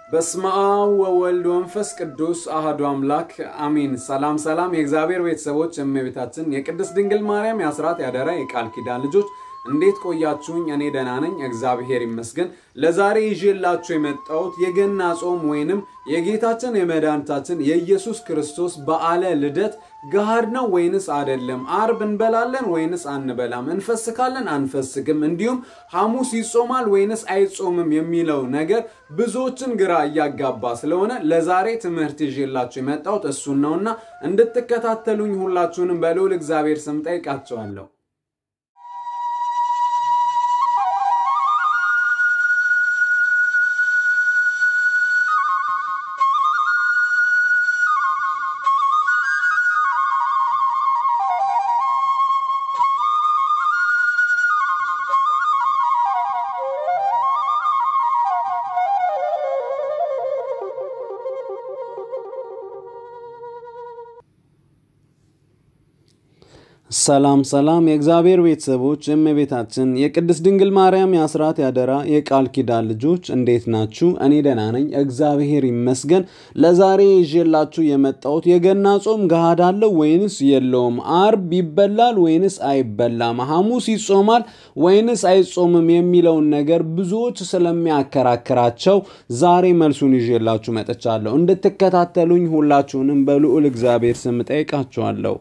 በስመ አብ ወወልድ ወንፈስ ቅዱስ አህዱ አምላክ አሚን። ሰላም ሰላም፣ የእግዚአብሔር ቤተሰቦች፣ እመቤታችን የቅድስት ድንግል ማርያም የአስራት ያደራ የቃል ኪዳን ልጆች እንዴት ቆያችሁኝ? እኔ ደህና ነኝ፣ እግዚአብሔር ይመስገን። ለዛሬ ይዤላችሁ የመጣሁት የገና ጾም ወይንም የጌታችን የመድኃኒታችን የኢየሱስ ክርስቶስ በዓለ ልደት ገሃድ ነው ወይንስ አይደለም? አርብ እንበላለን ወይንስ አንበላም? እንፈስካለን አንፈስክም? እንዲሁም ሐሙስ ይጾማል ወይንስ አይጾምም የሚለው ነገር ብዙዎችን ግራ እያጋባ ስለሆነ ለዛሬ ትምህርት ይዤላችሁ የመጣሁት እሱን ነውና እንድትከታተሉኝ ሁላችሁንም በልዑል እግዚአብሔር ስም ጠይቃቸዋለሁ። ሰላም ሰላም የእግዚአብሔር ቤተሰቦች የእመቤታችን የቅድስት ድንግል ማርያም የአስራት ያደራ የቃል ኪዳን ልጆች እንዴት ናችሁ? እኔ ደህና ነኝ፣ እግዚአብሔር ይመስገን። ለዛሬ ይዤላችሁ የመጣሁት የገና ጾም ገሃድ አለው ወይንስ የለውም? አርብ ይበላል ወይንስ አይበላም? ሐሙስ ይጾማል ወይንስ አይጾምም የሚለውን ነገር ብዙዎች ስለሚያከራክራቸው ዛሬ መልሱን ይዤላችሁ መጥቻለሁ። እንድትከታተሉኝ ሁላችሁንም በልዑል እግዚአብሔር ስም ጠይቃችኋለሁ።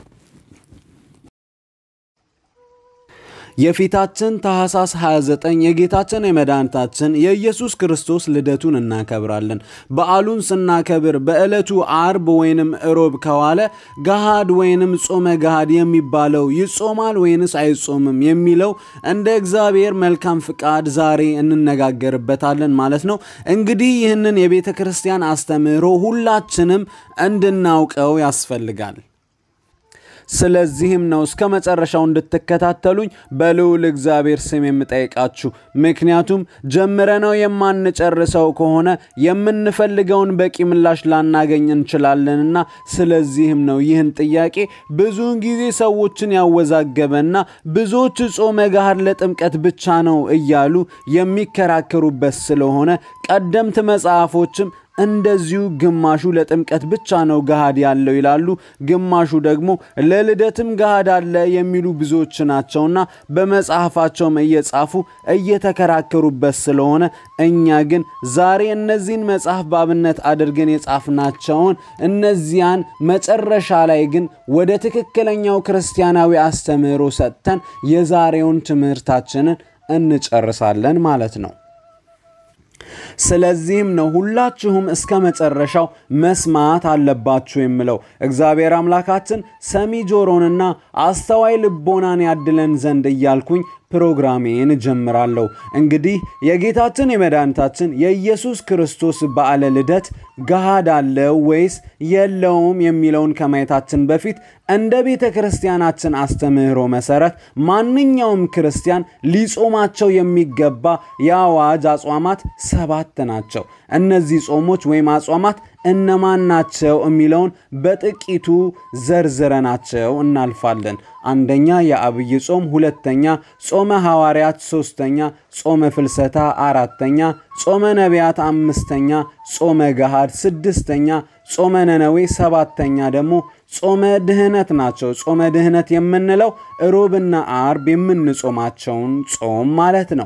የፊታችን ታህሳስ 29 የጌታችን የመድኃኒታችን የኢየሱስ ክርስቶስ ልደቱን እናከብራለን። በዓሉን ስናከብር በዕለቱ አርብ ወይንም እሮብ ከዋለ ገሃድ ወይንም ጾመ ገሃድ የሚባለው ይጾማል ወይንስ አይጾምም የሚለው እንደ እግዚአብሔር መልካም ፍቃድ ዛሬ እንነጋገርበታለን ማለት ነው። እንግዲህ ይህንን የቤተ ክርስቲያን አስተምህሮ ሁላችንም እንድናውቀው ያስፈልጋል። ስለዚህም ነው እስከ መጨረሻው እንድትከታተሉኝ በልዑል እግዚአብሔር ስም የምጠይቃችሁ። ምክንያቱም ጀምረነው የማንጨርሰው ከሆነ የምንፈልገውን በቂ ምላሽ ላናገኝ እንችላለንና፣ ስለዚህም ነው ይህን ጥያቄ ብዙውን ጊዜ ሰዎችን ያወዛገበና ብዙዎች ጾመ ገሃድ ለጥምቀት ብቻ ነው እያሉ የሚከራከሩበት ስለሆነ ቀደምት መጽሐፎችም እንደዚሁ ግማሹ ለጥምቀት ብቻ ነው ገሃድ ያለው ይላሉ፣ ግማሹ ደግሞ ለልደትም ገሃድ አለ የሚሉ ብዙዎች ናቸውና በመጽሐፋቸውም እየጻፉ እየተከራከሩበት ስለሆነ እኛ ግን ዛሬ እነዚህን መጽሐፍ በአብነት አድርገን የጻፍናቸውን እነዚያን መጨረሻ ላይ ግን ወደ ትክክለኛው ክርስቲያናዊ አስተምህሮ ሰጥተን የዛሬውን ትምህርታችንን እንጨርሳለን ማለት ነው። ስለዚህም ነው ሁላችሁም እስከ መጨረሻው መስማት አለባችሁ የምለው። እግዚአብሔር አምላካችን ሰሚ ጆሮንና አስተዋይ ልቦናን ያድለን ዘንድ እያልኩኝ ፕሮግራሜን እጀምራለሁ። እንግዲህ የጌታችን የመድኃኒታችን የኢየሱስ ክርስቶስ በዓለ ልደት ገሃድ አለው ወይስ የለውም የሚለውን ከማየታችን በፊት እንደ ቤተ ክርስቲያናችን አስተምህሮ መሰረት ማንኛውም ክርስቲያን ሊጾማቸው የሚገባ የአዋጅ አጽዋማት ሰባት ናቸው። እነዚህ ጾሞች ወይም አጽዋማት እነማን ናቸው የሚለውን በጥቂቱ ዘርዝረናቸው እናልፋለን። አንደኛ የአብይ ጾም፣ ሁለተኛ ጾመ ሐዋርያት፣ ሶስተኛ ጾመ ፍልሰታ፣ አራተኛ ጾመ ነቢያት፣ አምስተኛ ጾመ ገሃድ፣ ስድስተኛ ጾመ ነነዌ፣ ሰባተኛ ደግሞ ጾመ ድህነት ናቸው። ጾመ ድህነት የምንለው ሮብና አርብ የምንጾማቸውን ጾም ማለት ነው።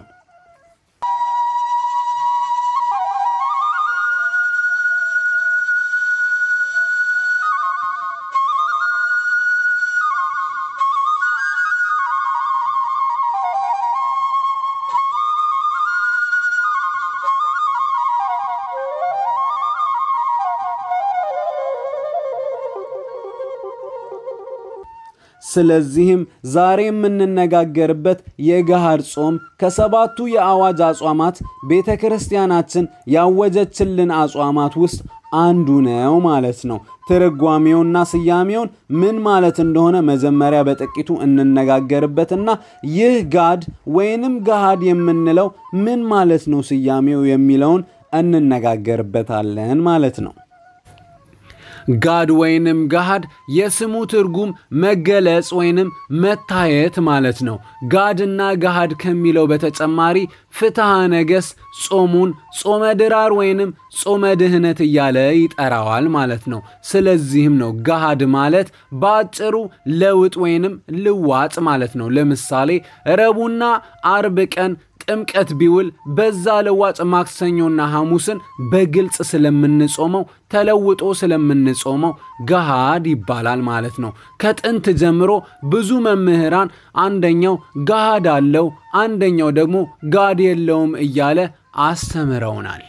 ስለዚህም ዛሬ የምንነጋገርበት የገሃድ ጾም ከሰባቱ የአዋጅ አጽዋማት ቤተ ክርስቲያናችን ያወጀችልን አጽዋማት ውስጥ አንዱ ነው ማለት ነው። ትርጓሜውና ስያሜውን ምን ማለት እንደሆነ መጀመሪያ በጥቂቱ እንነጋገርበትና ይህ ጋድ ወይንም ገሃድ የምንለው ምን ማለት ነው ስያሜው የሚለውን እንነጋገርበታለን ማለት ነው። ጋድ ወይንም ገሃድ የስሙ ትርጉም መገለጽ ወይንም መታየት ማለት ነው። ጋድና ገሃድ ከሚለው በተጨማሪ ፍትሐ ነገሥት ጾሙን ጾመ ድራር ወይንም ጾመ ድህነት እያለ ይጠራዋል ማለት ነው። ስለዚህም ነው ገሃድ ማለት በአጭሩ ለውጥ ወይንም ልዋጥ ማለት ነው። ለምሳሌ ረቡዕና አርብ ቀን ጥምቀት ቢውል በዛ ለዋጭ ማክሰኞና ሐሙስን በግልጽ ስለምንጾመው ተለውጦ ስለምንጾመው ገሃድ ይባላል ማለት ነው። ከጥንት ጀምሮ ብዙ መምህራን አንደኛው ገሃድ አለው፣ አንደኛው ደግሞ ጋድ የለውም እያለ አስተምረውናል።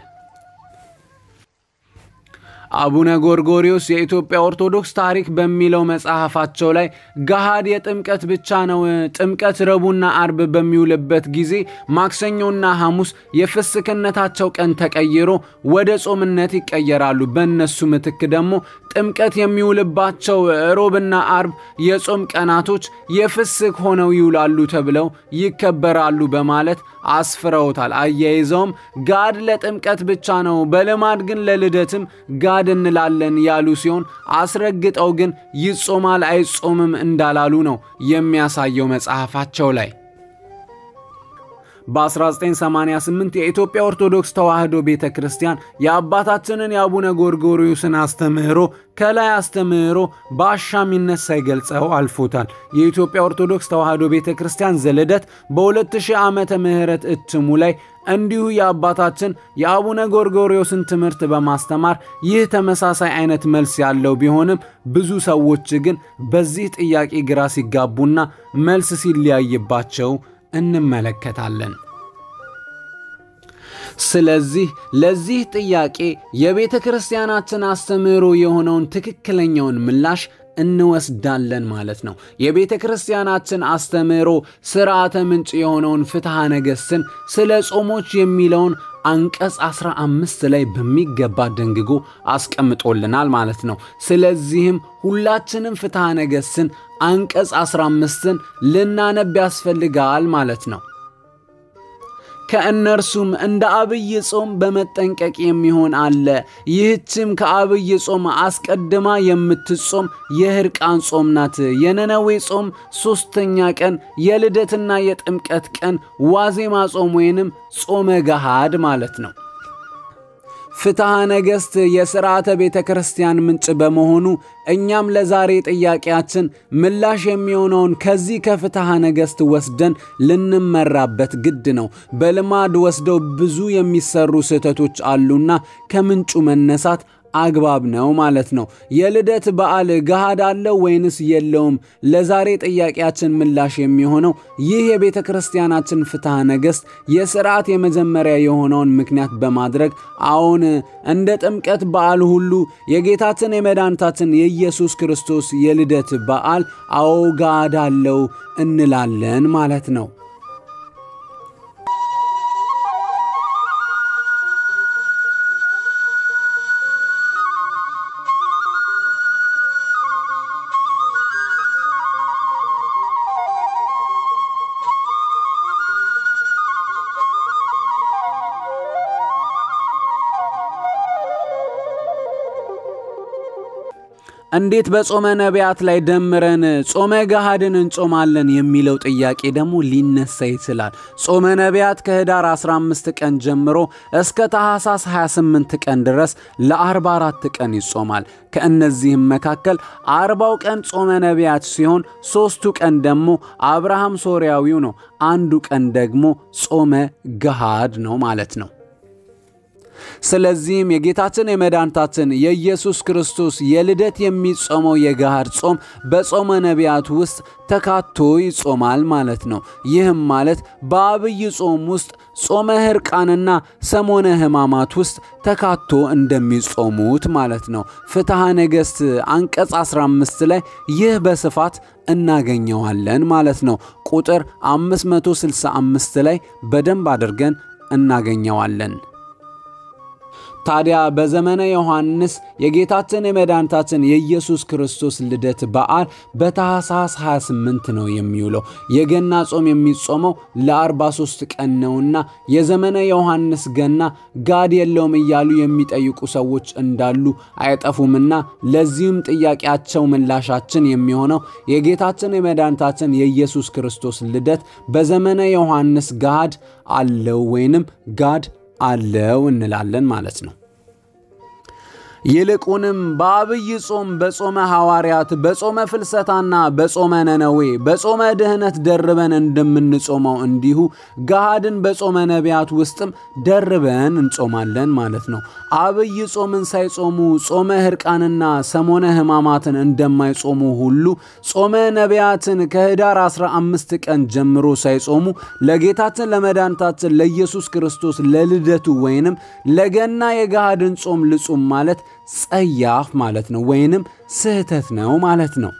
አቡነ ጎርጎሪዮስ የኢትዮጵያ ኦርቶዶክስ ታሪክ በሚለው መጽሐፋቸው ላይ ገሃድ የጥምቀት ብቻ ነው። ጥምቀት ረቡዕና አርብ በሚውልበት ጊዜ ማክሰኞና ሐሙስ የፍስክነታቸው ቀን ተቀይሮ ወደ ጾምነት ይቀየራሉ። በእነሱ ምትክ ደግሞ ጥምቀት የሚውልባቸው ሮብና አርብ የጾም ቀናቶች የፍስክ ሆነው ይውላሉ ተብለው ይከበራሉ በማለት አስፍረውታል። አያይዘውም ጋድ ለጥምቀት ብቻ ነው፣ በልማድ ግን ለልደትም ጋድ እንላለን ያሉ ሲሆን አስረግጠው ግን ይጾማል አይጾምም እንዳላሉ ነው የሚያሳየው መጽሐፋቸው ላይ። በ1988 የኢትዮጵያ ኦርቶዶክስ ተዋሕዶ ቤተ ክርስቲያን የአባታችንን የአቡነ ጎርጎሪዮስን አስተምህሮ ከላይ አስተምህሮ በአሻሚነት ሳይገልጸው አልፎታል። የኢትዮጵያ ኦርቶዶክስ ተዋሕዶ ቤተ ክርስቲያን ዘልደት በ2000 ዓመተ ምህረት እትሙ ላይ እንዲሁ የአባታችን የአቡነ ጎርጎሪዮስን ትምህርት በማስተማር ይህ ተመሳሳይ አይነት መልስ ያለው ቢሆንም ብዙ ሰዎች ግን በዚህ ጥያቄ ግራ ሲጋቡና መልስ ሲለያይባቸው እንመለከታለን። ስለዚህ ለዚህ ጥያቄ የቤተ ክርስቲያናችን አስተምህሮ የሆነውን ትክክለኛውን ምላሽ እንወስዳለን ማለት ነው። የቤተ ክርስቲያናችን አስተምህሮ ስርዓተ ምንጭ የሆነውን ፍትሐ ነገሥትን ስለ ጾሞች የሚለውን አንቀጽ 15 ላይ በሚገባ ደንግጎ አስቀምጦልናል ማለት ነው። ስለዚህም ሁላችንም ፍትሐ ነገሥትን አንቀጽ 15ን ልናነብ ያስፈልጋል ማለት ነው። ከእነርሱም እንደ አብይ ጾም በመጠንቀቅ የሚሆን አለ። ይህችም ከአብይ ጾም አስቀድማ የምትጾም የሕርቃን ጾም ናት። የነነዌ ጾም ሦስተኛ ቀን፣ የልደትና የጥምቀት ቀን ዋዜማ ጾም ወይንም ጾመ ገሃድ ማለት ነው። ፍትሐ ነገሥት የሥርዓተ ቤተ ክርስቲያን ምንጭ በመሆኑ እኛም ለዛሬ ጥያቄያችን ምላሽ የሚሆነውን ከዚህ ከፍትሐ ነገሥት ወስደን ልንመራበት ግድ ነው። በልማድ ወስደው ብዙ የሚሰሩ ስህተቶች አሉና ከምንጩ መነሳት አግባብ ነው ማለት ነው። የልደት በዓል ገሃድ አለው ወይንስ የለውም? ለዛሬ ጥያቄያችን ምላሽ የሚሆነው ይህ የቤተ ክርስቲያናችን ፍትሐ ነገሥት የሥርዓት የመጀመሪያ የሆነውን ምክንያት በማድረግ አሁን እንደ ጥምቀት በዓል ሁሉ የጌታችን የመድኃኒታችን የኢየሱስ ክርስቶስ የልደት በዓል አዎ ገሃድ አለው እንላለን ማለት ነው። እንዴት በጾመ ነቢያት ላይ ደምረን ጾመ ገሃድን እንጾማለን የሚለው ጥያቄ ደግሞ ሊነሳ ይችላል። ጾመ ነቢያት ከህዳር 15 ቀን ጀምሮ እስከ ታኅሳስ 28 ቀን ድረስ ለ44 ቀን ይጾማል። ከእነዚህም መካከል አርባው ቀን ጾመ ነቢያት ሲሆን ሦስቱ ቀን ደግሞ አብርሃም ሶርያዊው ነው። አንዱ ቀን ደግሞ ጾመ ገሃድ ነው ማለት ነው። ስለዚህም የጌታችን የመድኃኒታችን የኢየሱስ ክርስቶስ የልደት የሚጾመው የገሃድ ጾም በጾመ ነቢያት ውስጥ ተካቶ ይጾማል ማለት ነው። ይህም ማለት በአብይ ጾም ውስጥ ጾመ ሕርቃንና ሰሞነ ሕማማት ውስጥ ተካቶ እንደሚጾሙት ማለት ነው። ፍትሐ ነገሥት አንቀጽ 15 ላይ ይህ በስፋት እናገኘዋለን ማለት ነው። ቁጥር 565 ላይ በደንብ አድርገን እናገኘዋለን። ታዲያ በዘመነ ዮሐንስ የጌታችን የመድኃኒታችን የኢየሱስ ክርስቶስ ልደት በዓል በታኅሳስ 28 ነው የሚውለው። የገና ጾም የሚጾመው ለ43 ቀን ነውና የዘመነ ዮሐንስ ገና ጋድ የለውም እያሉ የሚጠይቁ ሰዎች እንዳሉ አይጠፉምና ለዚህም ጥያቄያቸው ምላሻችን የሚሆነው የጌታችን የመድኃኒታችን የኢየሱስ ክርስቶስ ልደት በዘመነ ዮሐንስ ጋድ አለው ወይንም ጋድ አለው እንላለን ማለት ነው። ይልቁንም በአብይ ጾም በጾመ ሐዋርያት በጾመ ፍልሰታና በጾመ ነነዌ በጾመ ድህነት ደርበን እንደምንጾመው እንዲሁ ገሃድን በጾመ ነቢያት ውስጥም ደርበን እንጾማለን ማለት ነው። አብይ ጾምን ሳይጾሙ ጾመ ሕርቃንና ሰሞነ ሕማማትን እንደማይጾሙ ሁሉ ጾመ ነቢያትን ከኅዳር 15 ቀን ጀምሮ ሳይጾሙ ለጌታችን ለመድኃኒታችን ለኢየሱስ ክርስቶስ ለልደቱ ወይንም ለገና የገሃድን ጾም ልጹም ማለት ጸያፍ ማለት ነው፣ ወይንም ስህተት ነው ማለት ነው።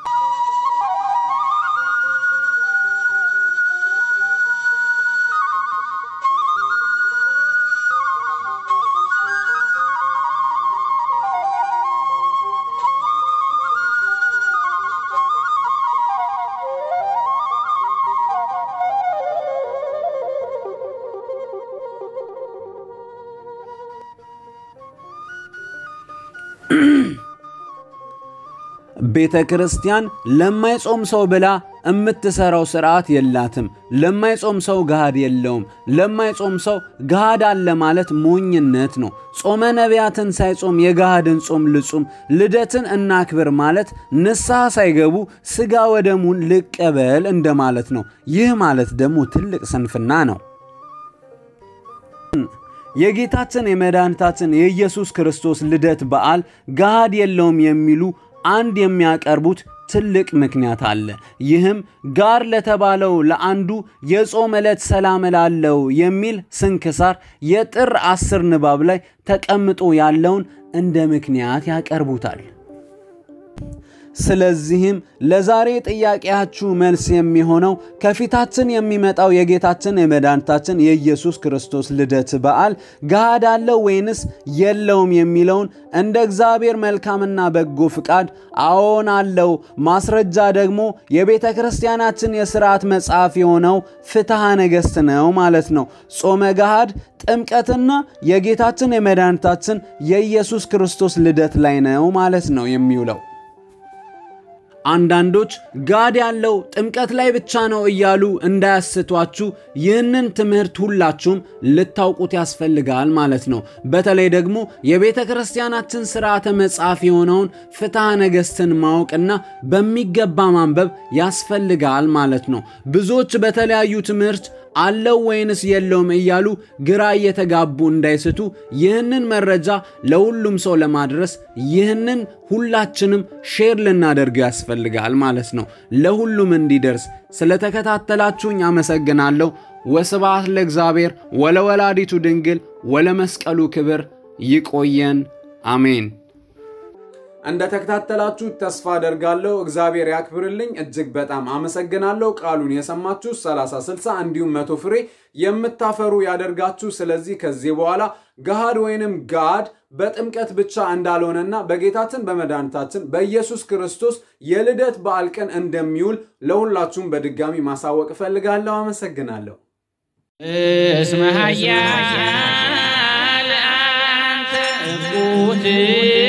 ቤተ ክርስቲያን ለማይጾም ሰው ብላ የምትሰራው ስርዓት የላትም። ለማይጾም ሰው ገሃድ የለውም። ለማይጾም ሰው ገሃድ አለ ማለት ሞኝነት ነው። ጾመ ነቢያትን ሳይጾም የገሃድን ጾም ልጹም፣ ልደትን እናክብር ማለት ንስሐ ሳይገቡ ሥጋ ወደሙን ልቀበል እንደማለት ነው። ይህ ማለት ደግሞ ትልቅ ስንፍና ነው። የጌታችን የመድኃኒታችን የኢየሱስ ክርስቶስ ልደት በዓል ገሃድ የለውም የሚሉ አንድ የሚያቀርቡት ትልቅ ምክንያት አለ። ይህም ጋር ለተባለው ለአንዱ የጾም ዕለት ሰላም እላለው የሚል ስንክሳር የጥር አስር ንባብ ላይ ተቀምጦ ያለውን እንደ ምክንያት ያቀርቡታል። ስለዚህም ለዛሬ ጥያቄያችሁ መልስ የሚሆነው ከፊታችን የሚመጣው የጌታችን የመድኃኒታችን የኢየሱስ ክርስቶስ ልደት በዓል ገሃድ አለው ወይንስ የለውም የሚለውን እንደ እግዚአብሔር መልካምና በጎ ፍቃድ አዎን አለው፣ ማስረጃ ደግሞ የቤተ ክርስቲያናችን የሥርዓት መጽሐፍ የሆነው ፍትሐ ነገሥት ነው ማለት ነው። ጾመ ገሃድ ጥምቀትና የጌታችን የመድኃኒታችን የኢየሱስ ክርስቶስ ልደት ላይ ነው ማለት ነው የሚውለው። አንዳንዶች ጋድ ያለው ጥምቀት ላይ ብቻ ነው እያሉ እንዳያስቷችሁ ይህንን ትምህርት ሁላችሁም ልታውቁት ያስፈልጋል ማለት ነው። በተለይ ደግሞ የቤተ ክርስቲያናችን ሥርዓተ መጽሐፍ የሆነውን ፍትሐ ነገሥትን ማወቅና በሚገባ ማንበብ ያስፈልጋል ማለት ነው። ብዙዎች በተለያዩ ትምህርት አለው ወይንስ የለውም እያሉ ግራ እየተጋቡ እንዳይስቱ ይህንን መረጃ ለሁሉም ሰው ለማድረስ ይህንን ሁላችንም ሼር ልናደርገው ያስፈልጋል ማለት ነው። ለሁሉም እንዲደርስ ስለተከታተላችሁኝ አመሰግናለሁ። ወስብሐት ለእግዚአብሔር ወለወላዲቱ ድንግል ወለመስቀሉ ክብር። ይቆየን። አሜን። እንደ ተከታተላችሁ ተስፋ አደርጋለሁ። እግዚአብሔር ያክብርልኝ። እጅግ በጣም አመሰግናለሁ። ቃሉን የሰማችሁ 30፣ 60 እንዲሁም መቶ ፍሬ የምታፈሩ ያደርጋችሁ። ስለዚህ ከዚህ በኋላ ገሃድ ወይንም ጋድ በጥምቀት ብቻ እንዳልሆነና በጌታችን በመድኃኒታችን በኢየሱስ ክርስቶስ የልደት በዓል ቀን እንደሚውል ለሁላችሁም በድጋሚ ማሳወቅ እፈልጋለሁ። አመሰግናለሁ። እስመ ኃያል አንተ እቁት